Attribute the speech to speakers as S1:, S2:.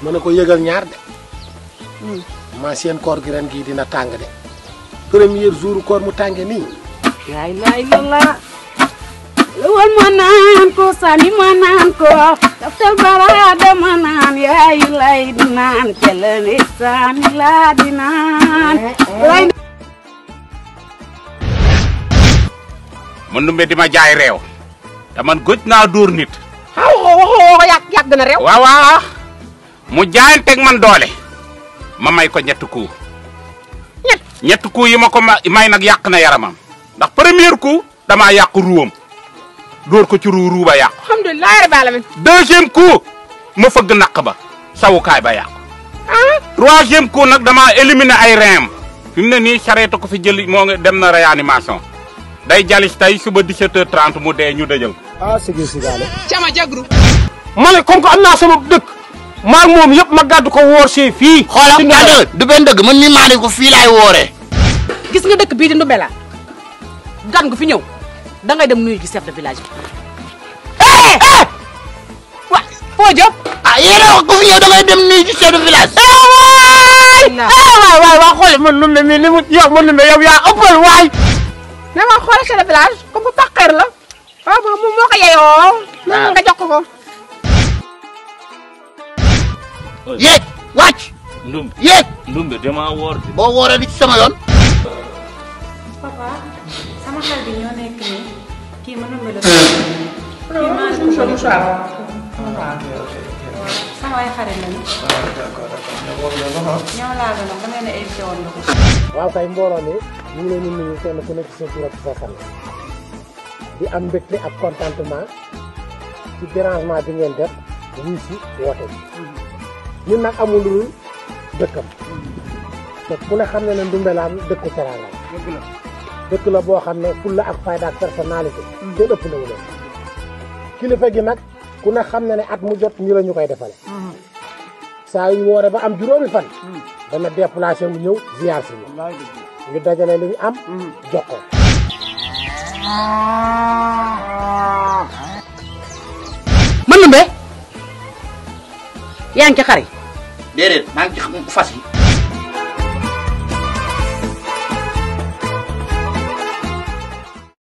S1: ma ne ko yëgal ñaar de ma seen koor gi ren gii dina tàng de premier jour koor mu tànge nii
S2: laa ilaaha illallaah lawal ma naan ko sani ma naan ko daftal baraada ma naan yaayu lay di naan telani sani laa di naan lay
S3: man numbe di ma jaay réew te man gëj naa dóor nit
S4: xaw waxoo yàgg yàgg na réew
S3: waaw waaw mu jaayanteeg man doole ma may ko ñetti coup ñett ñetti coup yi ma ko ma- may nag yàq na yaramam ndax premier coup damaa yàq ruwam dóor ko ci ruu ruu ba yàqu
S4: alhamdulilah rabbil alamin
S3: deuxième coup ma fëgg naq ba sawukaay ba yàqu troisième coup nag damaa éliminer ay reem fi mu ne nii charette ko fi jëli moo ngi dem na réanimation day jalis tey suba 17h30 mu dee ñu dëjal ko
S1: ah sigil sigaale
S4: cama jagru
S1: ma ne comme que am naa sama dëkk maag moom yëpp ma gàddu ko woor see fii
S5: xoolal dëgg du benn dëgg man mii maa ne ko fii laay wooree.
S2: gis nga dëkk bii di Ndoumbéla gan gu fi ñëw dangay dem nuyu gi chef de village bi wa foo jëm
S5: ah yéen a wax ku fi ñëw da ngay dem nuyu ci chef de village.
S1: waay waay waa xoole man numbe mi li mu yow man numbe yow yaa ëppal waay
S4: ne ma xoolal chef de village comme bu pàqeer la waaw moom moom moo ko yeyoo moom nga jox ko ko
S5: yéeg wàcc
S6: ndumbe
S5: yéeg
S6: ndumbe dama woor de
S5: boo wooree di ci sama yoon.
S7: papa sama xel bi ñoo nekk nii kii ma Ndoumbé la kii maa ngi sama ay xarit lañu ñoo laa gën a ba ngeen a invité woon nga ko
S1: waaw kay mbooloo mi ñu ngi leen di nuyu kenn ku nekk sa tur ak sa sant di am mbégte ak contentement ci dérangement bi ngeen def wuy si woote bi ñun nag amul lu dul dëkkam te ku ne xam ne ne Ndoumbélaan dëkku teraanga la dëkk la boo xam ne fulla ak fayda ak personnalité kenn ëpp na wu leen kilifa gi nag ku ne xam ne ne at mu jot ñu la ñu koy defale saa yu woore ba am juróomi fan dana déplacé mu ñëw ziar si ñu ñu dajale li ñu am jox ko
S2: man Ndoumbé yaa ngi ci xar yi
S5: déedéet maa ngi ci fas yi.